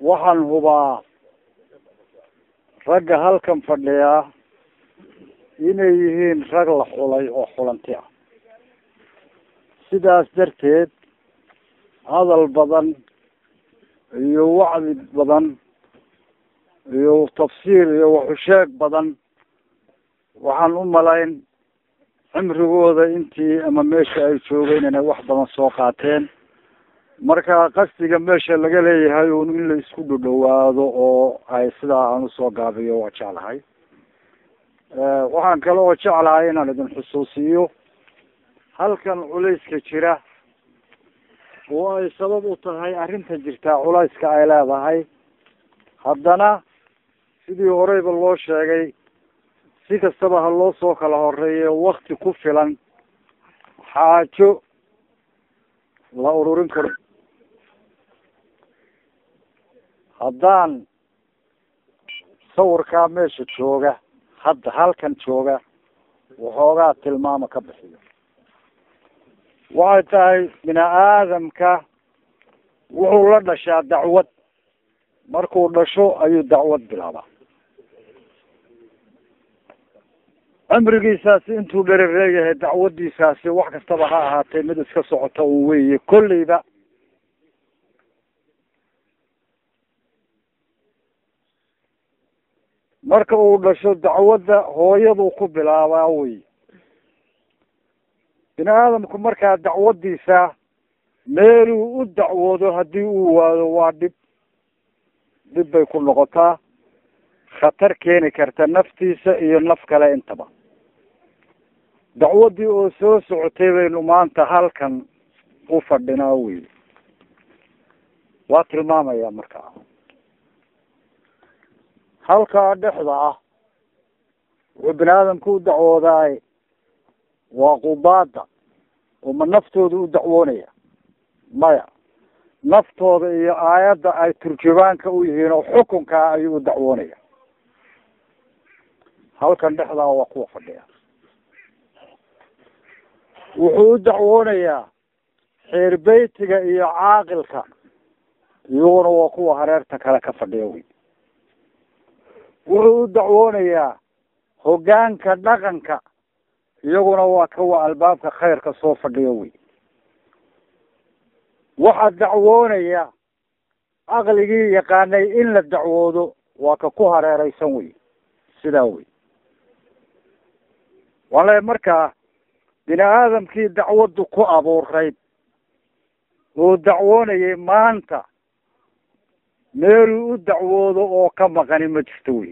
waxaan hubaa ragga halkan fadhiyaa inay yihiin rag la xulay oo xulanti ah sidaas darteed hadal badan iyo wacdi badan iyo tafsiir iyo waxusheeg badan waxaan u malayn cimrigooda intii ama meesha ay joogeen inay wax badan soo qaateen marka qasdiga meesha laga leeyahay un in la isku dhudhawaado oo ay sidaa aan usoo gaabiyo waa jeclahay waxaan kale oo jeclahay inaan idin xusuusiyo halkan culayska jira oo ay sabab u tahay arrinta jirtaa culayska ay leedahay haddana sidii horeyba loo sheegay si kastaba ha loo soo kala horeeyo wakti ku filan xaajo la ururin karo haddaan sawirkaa meesha jooga hadda halkan jooga waxoogaa tilmaamo ka bixiyo waxay tahay bini aadamka wuxuu la dhashaa dacwad markuu dhasho ayuu dacwad bilaabaa cimrigiisaasi intuu dherereeyahay dacwadiisaasi wax kastaba ha ahaatee mid iska socota un weeye kolleyba marka uu dhasho dacwadda hooyaduu ku bilaabaa wey bini aadamku markaa dacwadiisa meeluu u dacwoodo haddii uu waado waa dhib dhib bay ku noqotaa khatar keeni karta naftiisa iyo naf kale intaba dacwaddii oo soo socotay baynu maanta halkan u fadhinaa wey waa tilmaamaya markaa halkaa dhexda ah wuxuu bini aadamku u dacwoodaay waa qubaada oo ma naftooda u dacwoonaya maya naftooda iyo aayadda ay turjubaanka u yihiin oo xukunkaa ayuu u dacwoonaya halkan dhexdaa waa kuwa fadhiya wuxuu u dacwoonayaa xeer beytiga iyo caaqilka iyaguna waa kuwa hareerta kale ka fadhiya wey wuxuu u dacwoonayaa hoggaanka dhaqanka iyaguna waa kuwa albaabka khayrka soo fadhiya wey waxaa dacwoonaya aqligii yaqaanay in la dacwoodo waa ka ku hareereysan wey sidaa wey wale markaa bini aadamkii dacwaddu ku abuurayd oo dacwoonayay maanta meeluu u dacwoodo oo ka maqani ma jirto wey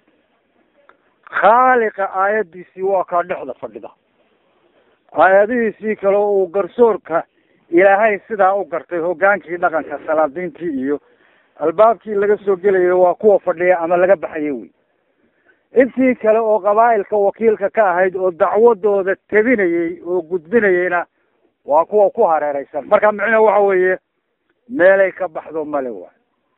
khaaliqa aayaddiisii waa kaa dhexda fadhida aayadihiisii kale uu garsoorka ilaahay sidaa u gartay hoggaankii dhaqanka salaadiintii iyo albaabkii laga soo gelayay waa kuwa fadhiya ama laga baxayay wey intii kale oo qabaa'ilka wakiilka ka ahayd oo dacwadooda tebinayay oo gudbinayayna waa kuwa ku hareereysan marka micna waxa weeye meelay ka baxdo male waay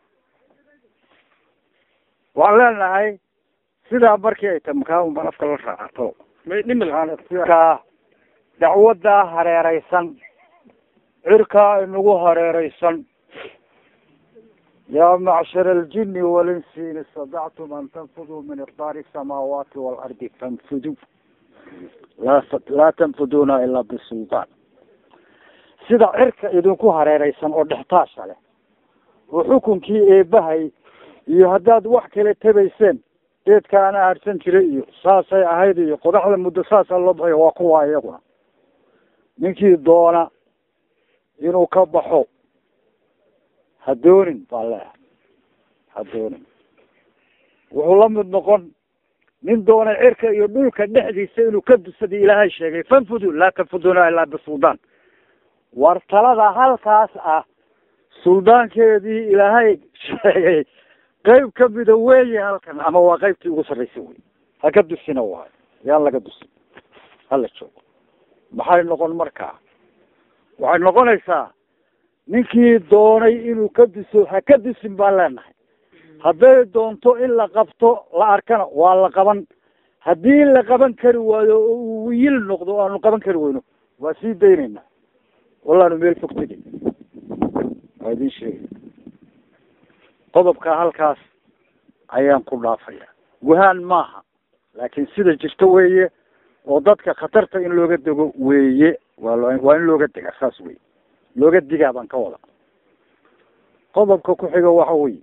waxaan leenahay sidaa markii ay tahay makaama afka la raacato ka dacwaddaa hareereysan cirkaa inagu hareereysan yaa macshar aljini walinsi in istadactum an tanfuduu min iqdaari samaawaati waalardi fanfuduu laa laa tanfuduuna ilaa bisultaan sida cirka idinku hareereysan oo dhextaasha leh oo xukunkii eebahay iyo haddaad wax kale tebayseen geedka ana harsan jiray iyo saasay ahayd iyo qodaxda muddo saasaa loo baxay waa kuwa iyaguna ninkii doona inuu ka baxo ha doonin baa leeyahay ha doonin wuxuu la mid noqon nin doonay cirka iyo dhulka dhexdiisa inuu ka dusadii ilaahay sheegay fanfudu laa tanfuduna ilaa bisuldaan war talada halkaas ah suldaankeedii ilaahay sheegay qeyb kamida weeye halkan ama waa qeybtii ugu sarreysa wey ha ka dusina waayo yaan laga dusin hala joogo maxay noqon markaa waxay noqonaysaa ninkii doonay inuu ka duso ha ka dusin baan leenahay hadday doonto in la qabto la arkana waa la qaban haddii la qaban kari waayo oo uu yil noqdo aanu qaban kari weyno waa sii daynayna wallaanu meel fog tegin waa idin sheegay qodobka halkaas ayaan ku dhaafaya wahaan maaha laakiin sida jirto weeye oo dadka khatarta in looga dego weeye waa lo waa in looga dega saas weye looga digaa baan ka wada qodobka ku xiga waxa weye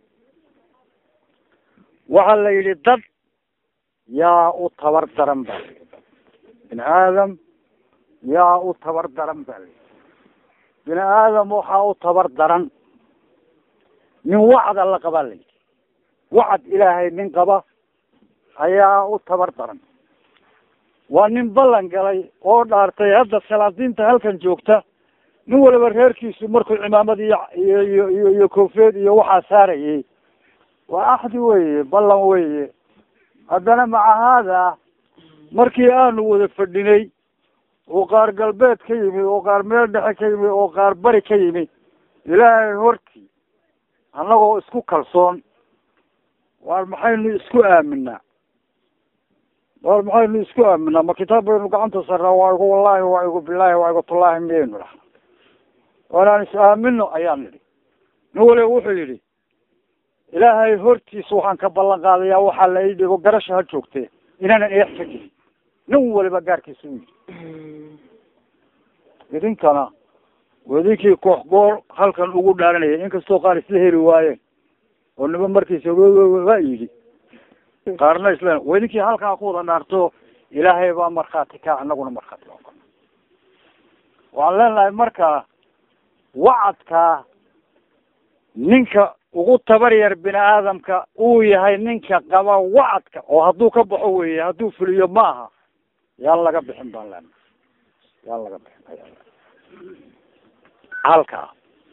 waxaa la yidhi dad yaa u tabar daran ba layidhi bini aadam yaa u tabar daran ba layidhi bini aadam waxaa u tabar daran nin wacda la qabaa layidhi wacad ilaahay nin qaba ayaa u tabar daran waa nin ballan galay oo dhaartay hadda salaadiinta halkan joogta nin waliba reerkiisu markuu cimaamad iyo iyo iyo iyo iyo koofeed iyo waxaa saarayay waa axdi weye ballan weye haddana maca haada markii aanu wada fadhinay oo qaar galbeed ka yimi oo qaar meel dhexe ka yimi oo qaar bari ka yimi ilaahay hortii annagoo isku kalsoon waar maxaynu isku aaminaa waar maxaynu isku aaminaa ma kitaab baynu gacanta sarnaa waa igu wallahi waa igu bilaahi waa igu tullaahi miyaynu dhaha waanaan is aamino ayaan nidhi nin waliba wuxuu yidhi ilaahay hortiisa waxaan ka ballan qaadayaa waxaa la ii dhigo garasha ha joogtee inaanan eex ka gelin nin waliba gaarkiisa u yidhi idinkana idinkii koox goor halkan ugu dhaaranayay inkastoo qaar isla heli waayeen oo niba markiisa waa yidhi qaarna isla wa idinkii halkaa ku wada dhaarto ilaahay baa markhaati ka anaguna markhaati baa waxaan leenahay marka wacadkaa ninka ugu tabar yar bini aadamka uu yahay ninka qaba wacadka oo hadduu ka baxo weeye hadduu fuliyo ma aha yaan laga bixin baan leenahay yaan laga bixin ayaa halkaa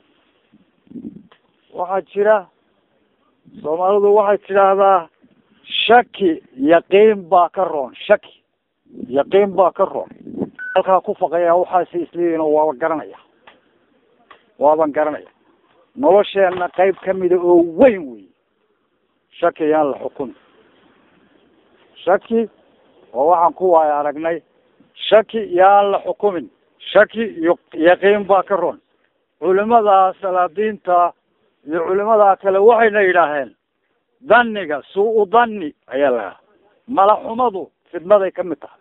waxaa jira soomaalidu waxay tidhaahdaa shaki yaqiin baa ka roon shaki yaqiin baa ka roon halkaa ku faqaya waxaasi isleeyihin oo waaba garanaya waaban garanaya nolosheena qayb kamida oo weyn wey shaki yaan la xukumi shaki oo waxaan ku waaya aragnay shaki yaan la xukumin shaki iyo yaqiin baa ka roon culimada salaadiinta iyo culimadaa kale waxayna yidhaaheen dhanniga suu-u dhanni ayaa la malaxumadu fidnaday ka mid tahay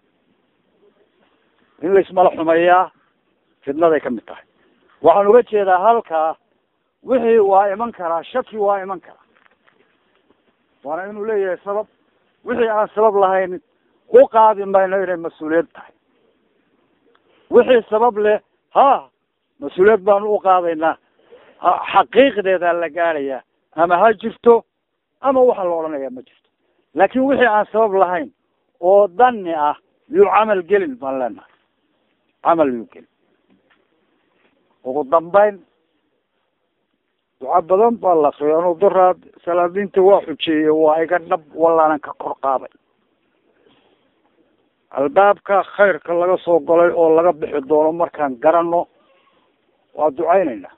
in laismala xumeeyaa fidnaday ka mid tahay waxaan uga jeedaa halkaa wixii waa iman karaa shaki waa iman karaa waana inuu leeyahay sabab wixii aan sabab lahayn u qaadi mayno inay mas-uuliyad tahay wixii sabab leh ha mas-uuliyad baanu u qaadaynaa xaqiiqdeedaa la gaarayaa ama ha jirto ama waxaa la odhanayaa ma jirto laakin wixii aan sabab lahayn oo dani ah yuu camal gelin baan leenahay camal yuu gelin ugu dambayn duca badan baa la akriya anuu daraad salaadiinta waa xujeeyey waa iga dhab walaanan ka kor qaaday albaabka khayrka laga soo golay oo laga bixi doono markaan garano waa ducaynaynaa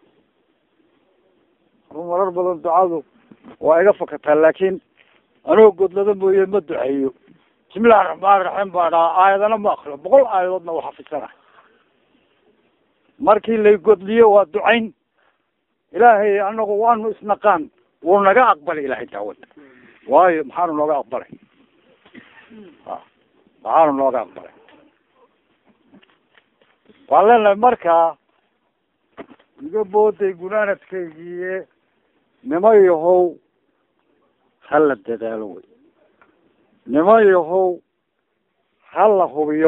anu marar badan ducadu waa iga fakataa laakiin anoo godlada mooye ma duceeyo bismillahi raxmaani raxiim baa dhaha aayadana ma akriyo boqol aayadoodna waa xafisanahay markii lay godliyo waa ducayn ilaahay anagu waanu isnaqaan wuu naga aqbalay ilahay daawada waayo maxaanu nooga aqbalay maxaanu nooga aqbalay waan leenahay markaa iga booday gunaanadkaygiiye nimo yahow hala dadaalo wey nimo yahow hala hubiyo